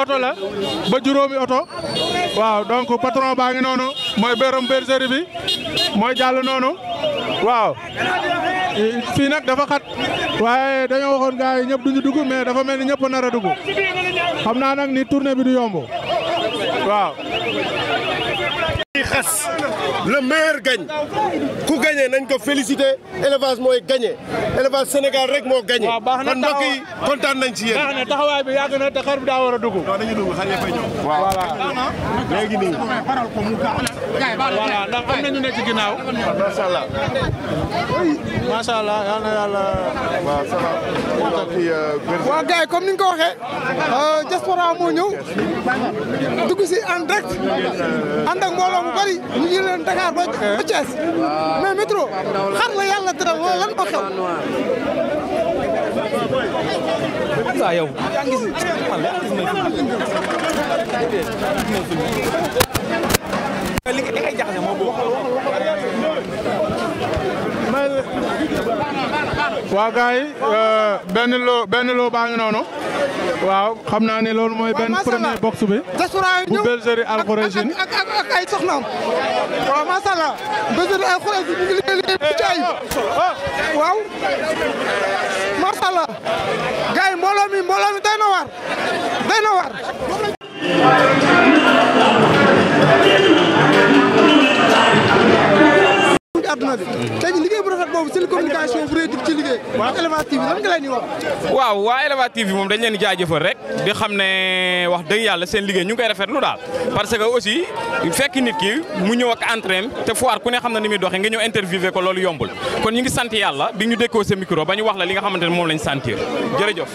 oto la ba juróomi oto waaw donc patron baa ngi noonu mooy bérom bergerie bi mooy jàll noonu waaw fii nag dafa xat waaye dañoo waxoon gars yi ñëpp duñu dugg mais dafa mel ni ñëpp nar a dugg xam naa nag ni tournée bi du yomb waaw. xas le meilleur gagne ku gagné nañ ko félicité élevage mooy gagné élevage Sénégal rek moo gagné. waaw baax na kon mbokk yi kontaan nañ ci yéen. baax na taxawaay bi yàgg na te xar bi daa war a dugg. waaw dañuy dugg xar ya fay ñëw. voilà léegi nii. voilà ndax am na ñu ne ci ginnaaw. macha allah. macha allah yal na yàlla. waaw ça va. waaw gars yi comme ni nga ko waxee diaspora moo ñëw dugg si en direct ànd ak mbooloo mu bari ñu ngi leen Dakar ba ba Thiès mais métro xar la yàlla dara wala lan moo xew. waaw yow yaa ngi gis man yaa ngi gis li ngay jaxase moo bokk waaw gars yi benn loo benn loo baa ngi noonu waaw xam naa ne loolu mooy benn macha allah premier box bi diaspora yi bu ñëw bergerie Al Khoureychine ak ak ak ay soxnaam waaw macha allah bergerie Al Khoureychine ñu ngi liggéey liggéey bu caay waaw macha allah gars yi mbooloo mi mbooloo mi doy na waar doy na waar. ci àdduna bi tey jii liggéey bu rafet boobu seen communication bu réy ci liggéey ak Élevage TV lan nga leen di wax waaw waa Élevage TV moom dañ leen di jaajëfal rek di xam ne wax dëgg yàlla seen liggéey ñu ngi koy rafetlu daal parce que aussi fekk nit ki mu ñëw ak entraîne te foire ku ne xam na ni muy doxee nga ñëw interviewé ko loolu yombul kon ñu ngi sant yàlla bi ñu dékkoo sa micro ba ñu wax la li nga xamante ne moom lañ sentir jërëjëf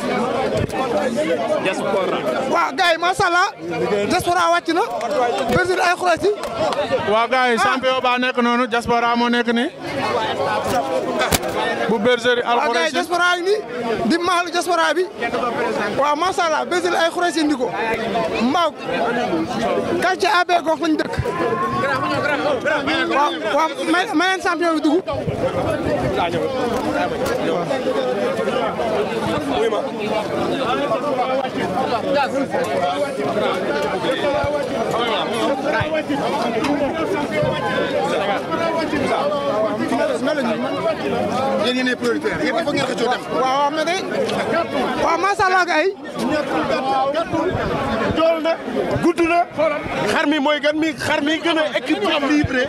waaw gars yi macha allah diaspora wàcc na bergerie Al Khoureychine waaw gars yi champion baa nekk noonu diaspora moo nekk nii bu bergerie Al waaw gars yi Khoureychine diaspora yi nii di maalu diaspora bi waaw macha allah bergerie Al Khoureychine di ko mbaaw quartier AB gox lañ dëkk waaw waaw may may leen champion bi dugg yéen yéenay prioritaire yéen il faut ngeen xëccoo dem. waaw waaw mais day waaw macha allah gars yi dool na gudd na xar mi mooy gan mi xar mi gën a équilibré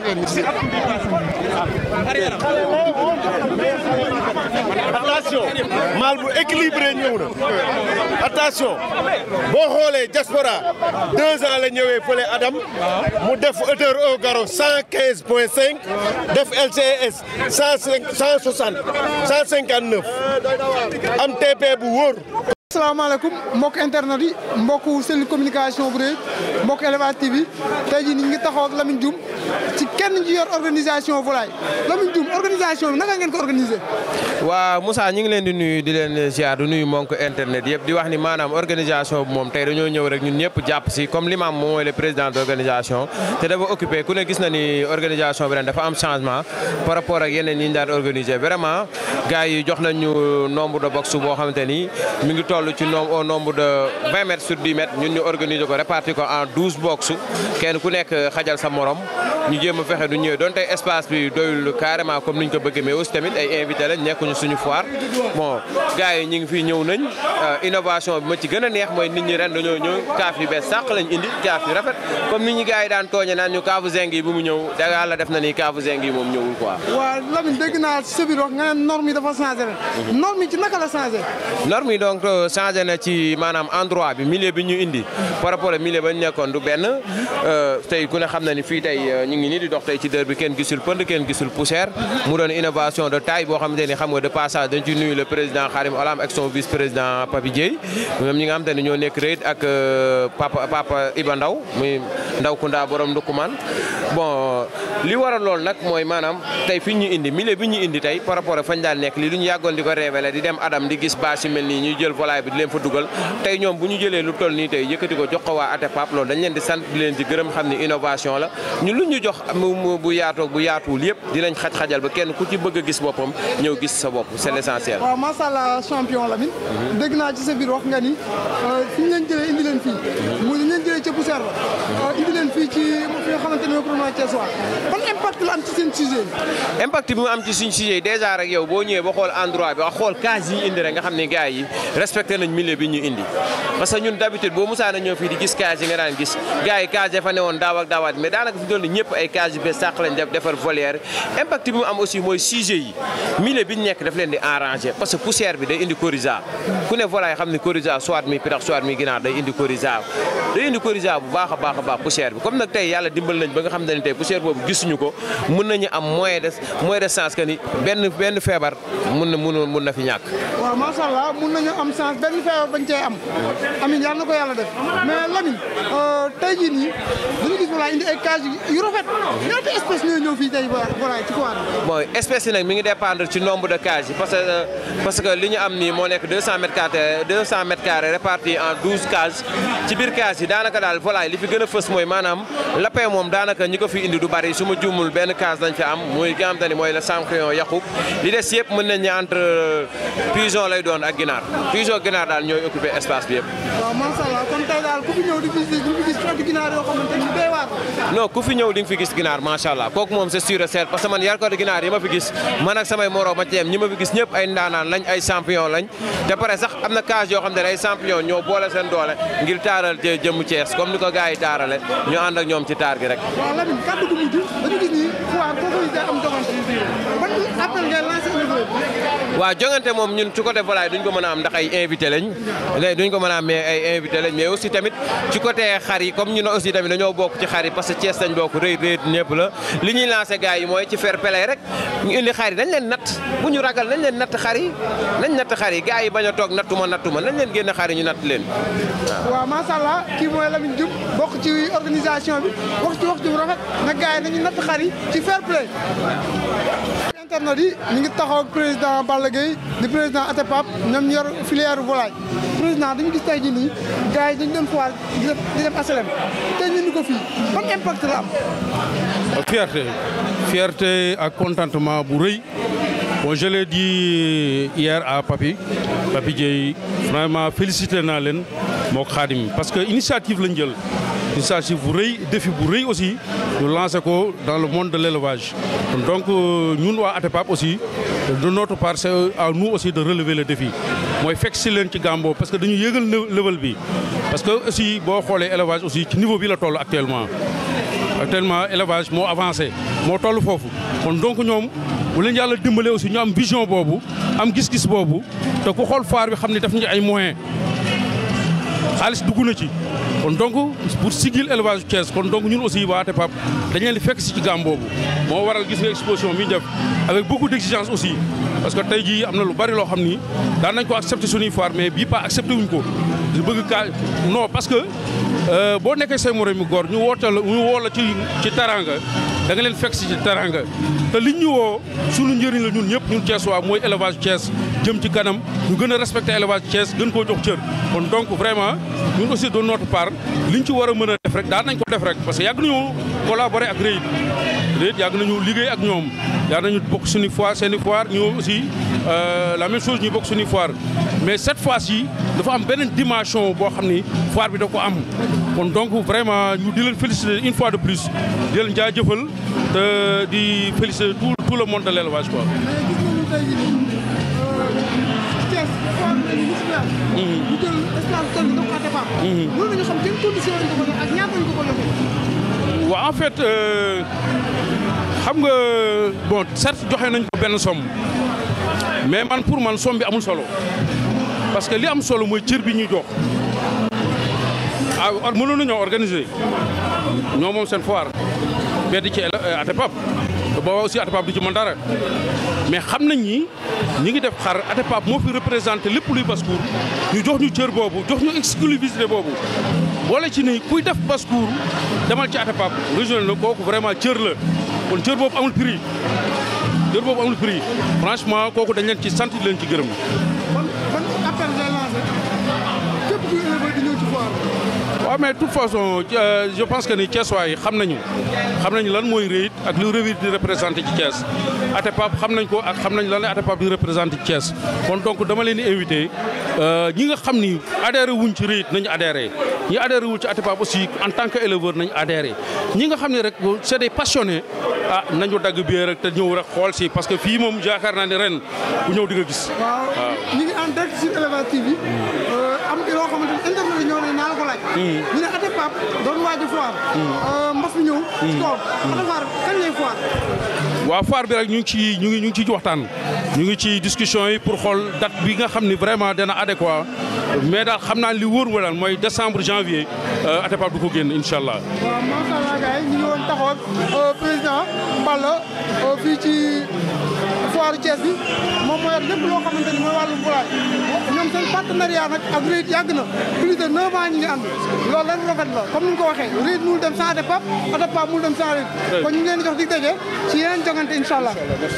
attention maal bu équilibré ñëw na attention boo xoolee diaspora deux ans la ñëwee fële Adam mu def hauteur au garrot cent quinze point cinq def LCS cent cinq cent soixante cent cinquante neuf am TP bu wóor asalaamaaleykum mbokk internet yi mbokk seen communication bu réy mbokk Élevage TV tey jii ñu ngi taxaw ak Lamine Dioum ci kenn ci yor organisation volaille Lamine Dioum organisation bi naka ngeen ko organisé. waaw Moussa ñu ngi leen di nuyu di leen ziar di nuyu mbokk internet yëpp di wax ni maanaam organisation bi moom tey dañoo ñëw rek ñun ñëpp jàpp si comme l'imam moom mooy le président d' organisation te dafa occupé ku ne gis na ni organisation bi ren dafa am changement par rapport ak yeneen yi ñu daan organisé vraiment gars yi jox nañu nombre de box boo xamante ni mi ngi toll ci nombre au nombre de 20 mètres sur 10 mètres ñun ñu organiser ko répartir ko en 12 box kenn ku nekk xajal sa morom ñu jéem a fexe du ñëwee donte espace bi doyul carrément comme ni ñu ko bëggee mais aussi tamit ay invité lañ nekkuñu suñu foire bon gars yi ñu ngi fii ñëw nañ innovation bi ma ci gën a neex mooy nit ñi ren dañoo ñëw kaaf yu bees sàq lañ indi kaaf yu rafet comme nit ñi gars yi daan tooñe naan ñu kaafu zeng yi bu mu ñëw da yàlla def na ni kaafu zeng yi moom ñëwul quoi. waaw Lamine dégg naa sa biir wax nga ne norme yi dafa changé ren. norme yi ci naka la changé. norme yi donc changé na ci maanaam endroit bi milieu bi ñu indi par rapport ak milieu ba ñu nekkoon du benn tey ku ne xam na ni fii tey ñu ngi nii di dox tey ci dër bi kenn gisul pënd kenn gisul poussière mu doon innovation de taille boo xamante ni xam nga de passage dañ ci nuyu le président Karim Olam ak son vice président Papi Dieye ñoom ñi nga xamante ni ñoo nekk réet ak papa papa Iba Ndaw muy Ndaw Kounda borom Ndukumaan bon li waral loolu nag mooy maanaam tey fi ñu indi milieu bi ñu indi tey par rapport ak fañ daan nekk lii lu ñu yàggoon di ko révélé di dem adam di gis bâche yu mel nii ñuy jël volaille bi di leen fa dugal tey ñoom bu ñu jëlee lu toll nii tey yëkkati ko jox ko waa ATEPAP loolu dañ leen di sant di leen di gërëm xam ni innovation la ñu lu ñu jox mu bu yaatoo bu yaatuwul yëpp dinañ xaj-xajal ba kenn ku ci bëgg a gis boppam ñëw gis sa bopp c'est l'essentiel waaw macha allah champion Lamine. dégg naa ci sa biir wax nga ni fi ñu leen jëlee indi leen fii. muy li ñu leen jëlee ca poussière ba. indi leen fii ci fi nga xamante ne moom Thiès waa ban impact la am ci seen sujet yi. impact bi mu am ci suñ sujet yi déjà rek yow boo ñëwee ba xool endroit bi wax xool case yi indi rek nga xam ne gars yi respecté nañ milieu bi ñu indi parce que ñun d'habitude boo musaana ñëw fii di gis case yi nga daan gis gars yi case ya fa newoon daaw ak daawaat mais daanaka fi doon ñëpp ay case yu bees sàq lañ def defar volière impact bi mu am aussi mooy sujet yi milieu bi ñu nekk daf leen di arranger parce que poussière bi day indi coryza ku ne volaille xam ne coryza soit mi pitax soit mi ginaar day indi coryza day indi coryza bu baax a baax a baax poussière bi comme nag tey yàlla dimbal nañ ba nga xam ne tey poussière boobu gisuñu ko mën nañu am moyen de moyen de chance que ni benn benn feebar mun na mun mun na fi ñàkk waaw macha allah mun nañu am chance benn feebar bañ cee am amiin yàlla na ko yàlla def mais Lamine tey jii nii dañu gis volaille indi ay cage yu rafet ñaata espèce ñooy ñëw fii tey volaille ci foire bon espèce yi nag mi ngi dépendre ci nombre de cages yi parce que parce que li ñu am nii moo nekk 200 mètres carrés 200 mètres carrés répartis en 12 cages ci biir cages yi daanaka daal volaille li fi gën a fës mooy maanaam lapin moom daanaka ñi ko fi indi du bari su ma juumul benn case lañ fi am muy ki nga xam te ni mooy le champignon yaqub li des yëpp mën nañ ne entre pigeon lay doon ak ginaar pigeon ginaar daal ñooy occupé espace bi yëpp. waaw macha allah kon tey daal ku fi ñëw di visiter di fi gis xeetu ginaar yoo xamante ni day waar. non ku fi ñëw di nga fi gis ginaar macha allah kooku moom c'est sûr et certain parce que man yar ko ginaar yi ma fi gis man ak samay moroom ma ci yem ñi ma fi gis ñëpp ay ndaanaan lañ ay champion lañ te pare sax am na case yoo xam ne ay champion ñoo boole seen doole ngir taaral jëmu Thiès comme ni ko gars yi taarale ñu ànd ak ñoom ci taar gi rek. waaw Lamine kàddu gu mujj dañu gis ni foire foofu day am jogante ban appel ngay lancé waaw jongante moom ñun ci côté volaille duñ ko mën a am ndax ay invité lañ duñ ko mën a am mais ay invité lañ mais aussi tamit ci côté xar yi comme ñun aussi tamit dañoo bokk ci xar yi parce que Thiès lañ bokk rëy rëy ñëpp la li ñuy lancé gars yi mooy ci fair play rek ñu indi xar yi dañ leen natt bu ñu ragal nañ leen natt xar yi nañ natt xar yi gars yi bañ a toog nattuma nattuma nañ leen génn xar yi ñu natt leen waaw waaw macha allah kii mooy Lamine Diouf bokk ci organisation bi wax ci wax ci rafet na gars yi nañu natt xar yi ci fair play internet yi ñu ngi taxaw ak président Balla Gueye di président ATEPAP ñoom ñu yor filière volaille président dañu gis tey jii nii gars yi dañu doon foire di dem di dem HLM tey ñu ni ko fii ban impact la am. fierté fierté ak contentement bu rëy bon je l'ai dit hier à Papi Papi Dieye vraiment félicité naa leen moo Khadim parce que initiative lañ jël initiative bu rëy défi bu rëy aussi ñu lancé ko dans le monde de l'élevage donc ñun waa ATEPAP aussi de notre part c'est à nous aussi de relever le défi mooy fekk si leen ci Gambo parce que dañu yëgal level bi parce que aussi boo xoolee élevage aussi ci niveau bi la toll actuellement actuellement élevage moo avancé moo toll foofu kon donc ñoom bu leen yàlla dimbale aussi ñu am vision boobu am gis-gis boobu te ku xool foire bi xam ni daf ñu ay moyens xaalis dugg na ci kon donc pour sigil élevage Thiès kon donc ñun aussi waa ATEPAP dañ leen di fekk si ci gàmm boobu moo waral gis nga exposition bi ñu def avec beaucoup d'exigence aussi parce que tey jii am na lu bari loo xam ni daan nañ ko accepté suñuy foire mais bii pas accepté wuñ ko di bëgg kaa non parce que boo nekkee say moroom mi góor ñu wootal ñu woo la ci ci taranga da nga leen fekk si ci taranga te liñ ñu woo suñu njëriñ la ñun ñëpp ñun Thiès waa mooy élevage Thiès jëm ci kanam ñu gën a respecté élevage Thiès gën koo jox cër kon donc vraiment ñun aussi de notre part liñ ci war a mën a def rek daan nañ ko def rek parce que yàgg nañu collaborer ak REIT REIT yàgg nañu liggéey ak ñoom yàgg nañu bokk suñu foire seen i foire ñu aussi la même chose ñu bokk suñu foire mais cette fois-ci dafa am beneen dimension boo xam ni foire bi da ko am kon donc vraiment ñu di leen féliciter une fois de plus di leen jaajëfal te di féliciter tout tout le monde de l'élevage quoi. Thiès foire nañu musulman. ñu jël espace tool bi ko ATEPAP. mën nañu xam seen condition lañ ko ko def ak ñaata lañ ko ko defee. waaw en fait xam nga bon certes joxe nañ ko benn somme mais man pour man somme bi amul solo parce que li am solo mooy cër bi ñuy jox ah mënoon nañoo organiser ñoo moom seen foire mais di ci ATEPAP te booba aussi ATEPAP du ci mën dara mais xam nañ ni ñi ngi def xar ATEPAP moo fi représenté lépp luy basse-cour ñu jox ñu cër boobu jox ñu exclusivité boobu boole ci ni kuy def basse-cour demal ci ATEPAP régional na kooku vraiment cër la kon cër boobu amul prix cër boobu amul prix franchement kooku dañ leen ci sant di leen ci gërëm. ban ban appel ngay lancé képp kuy éleveur di ñëw ci foire waaw mais de toute façon euh, je pense que ni Thiès waay xam nañu xam nañu lan mooy réit ak lu réit di représenté ci Thiès Atepa xam nañ ko ak xam nañ lan la Atepa di représenté ci Thiès kon donc dama leen di invité ñi nga xam ni adhéré wuñ ci réit nañu adhéré ñi adhéré wuñ ci Atepa aussi en tant que éleveur nañu adhéré ñi nga xam ne rek c'est des passionnés ah nañu dagg biir rek te ñëw rek xool si parce que fii moom yaakaar naa ne ren bu ñëw di nga gis. waaw ñu ngi en direct sur Elevage TV am loo xamante ni internet yi ñoo ne naa la ko laaj. ñu ne Atepa doon waaj a foire. mbas mi ñëw. ci kawam Atepa kañ lay foire. waaw foire bi rek ñu ngi ci ñu ngi ñu ngi ci waxtaan ñu ngi ci discussion yi pour xool date bi nga xam ni vraiment dana adéquat mais daal xam naa li wóor wa daal mooy décembre janvier Atepa du ko génn incha allah. waaw macha allah gars yi ñu ngi woon taxaw ak président Mballa fii ci foire Thiès bi moom moo yor lépp loo xamante ni mooy wàllum volaille ñoom seen partenariat nag ak REIT yàgg na plus de 9 ans ñu ngi ànd loolu lan rafet la comme ni nga ko waxee REIT mënul dem sans Atepa Atepa mënul dem sans REIT kon ñu ngi leen di jox dig daje ci yeneen jongante incha allah.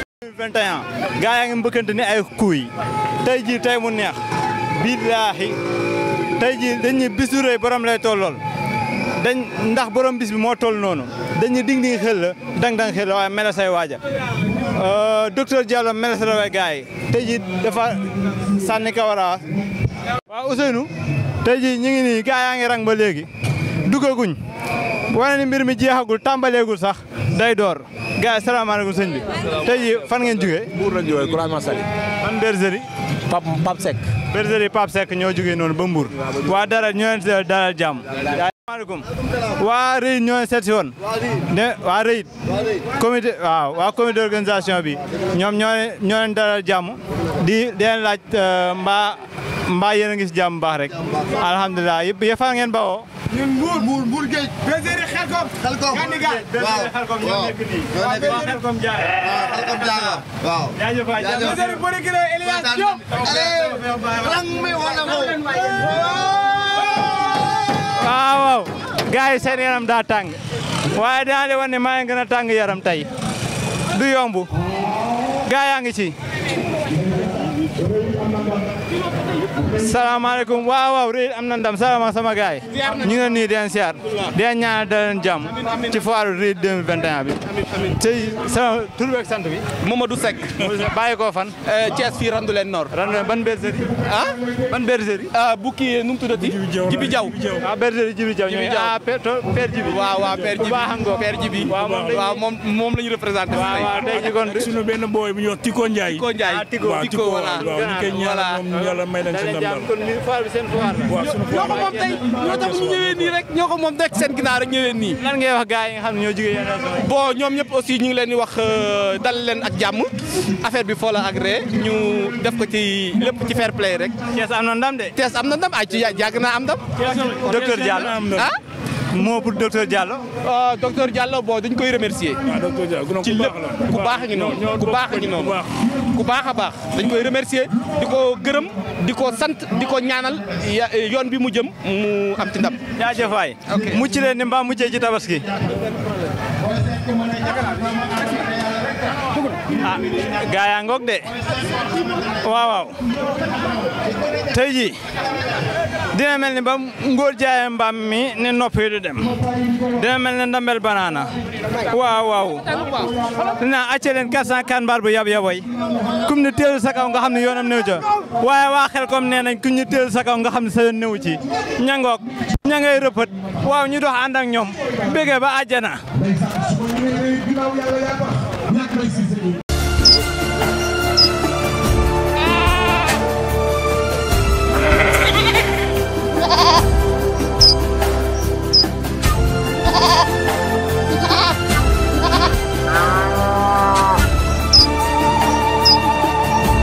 2021 gaa yaa ngi mbëkkante ni ay kuy tey jii tey mu neex billaahi tey jii dañ ñu bisu rëy borom lay tollool dañ ndax borom bis bi moo toll noonu dañu ding ding xel la dang dang xel la waaye mela say waaja docteur Diallo mela sa la way gaa yi tey jii dafa sànni kawara waaw Ousseynou tey jii ñu ngi nii gaa yaa ngi rang ba léegi dugaguñ wane ni mbir mi jeexagul tàmbaleegul sax day door gars yi salaamaaleykum sëñ bi tey jii fan ngeen jógee Mbour lañ jógee croisement Sali man bergerie Pape Pape Seck bergerie Pape Seck ñoo jógee noonu ba Mbour waa dara ñoo leen seet dalal jàmm maaleykum waa Rëyit ñoo leen seet si woon ne waa Rëyit comité waaw waa comité d'organisation bi ñoom ñoo leen ñoo leen dalal jàmm di di leen laaj mbaa mbaa yéen a ngi si jàmm baax rek alhamdulilah yëpp yëpp fan ngeen bawoo ñun Mbour Mbour Mbour Géej. bergerie Xelkom. Xelkom bergerie Xelkom ñoo nekk nii waa Xelkom Jaay Xelkom Jaaga waaw. jaajëf waay jaajëf bergerie Bolikile Elias Diop. waaw waaw gars yi seen yaram daa tàng waaye dinaa leen wan ne maa ngi gën a tàng yaram tey du yomb gars yaa ngi ci salaamaaleykum waaw waaw réy am na ndam salaama sama gars yi ñu ngi nii den siyaar den ñaanal da leen jàmm ci foire réy 2021 bi tey sama tur beeg sant bi Mamadou Seck bàyyi ko fan Thiès fii randu leen nord randu leen ban bergerie ah ban bergerie ah bu kii nu mu tuddati Jibi Jaw ah bergerie Jibi Jaw ñooy ah père père Jibi waaw waaw père Jibi baax nga père Jibi waaw moom waaw moom moom la ñu représenté waaw waaw tey ji kon suñu benn booy bu ñuy wax Tiko Ndiaye Tiko Ndiaye ah Tiko waaw Tiko Tiko voilà waaw ñu koy ñaanal moom yàlla may leen si ndam daal kon ni foire bi seen foire la waaw suñu ñoo ko moom tey ñoo tax ñu ñëwee nii rek ñoo ko moom rek seen ginnaaw rek ñëwee nii lan ngay wax gars yi nga xam ne ñoo jógee yenn régions bon ñoom ñëpp aussi ñu ngi leen di wax dal leen ak jàmm affaire bi foo la agré ñu def ko ci lépp ci fair play rek yi Thiès am na ndam de Thiès am na ndam ay ci yàgg naa am ndam docteur Diallo ah moo pour docteur Diallo ah docteur Diallo bon dañ koy remercier waaw docteur Dia ci lépp ku baax a ngi noonu ku baax a ngi noonu ku baax a baax dañ koy remercier di ko gërëm di ko sant di ko ñaanal ya- yoon bi mu jëm mu am ci ndam jaajëf waay mucc leen ni mbaa muccee ci tabaski ah gaa yaa ngoog de waaw waaw tey ji dina mel ni ba ngóor jaaye mbaam mi ne nopp yi du dem dina mel ni ndambel banaana waaw waaw dina acce leen 404 mbaar bu yab yaboy kum ne teelu sa kaw nga xam ne yoonam néew ca waaye waa xel comme nee nañ kum ne teelu sa kaw nga xam ne sa yoon néew ci ñangoog ña ngay rëpët waaw ñu dox ànd ak ñoom bégee ba àjjana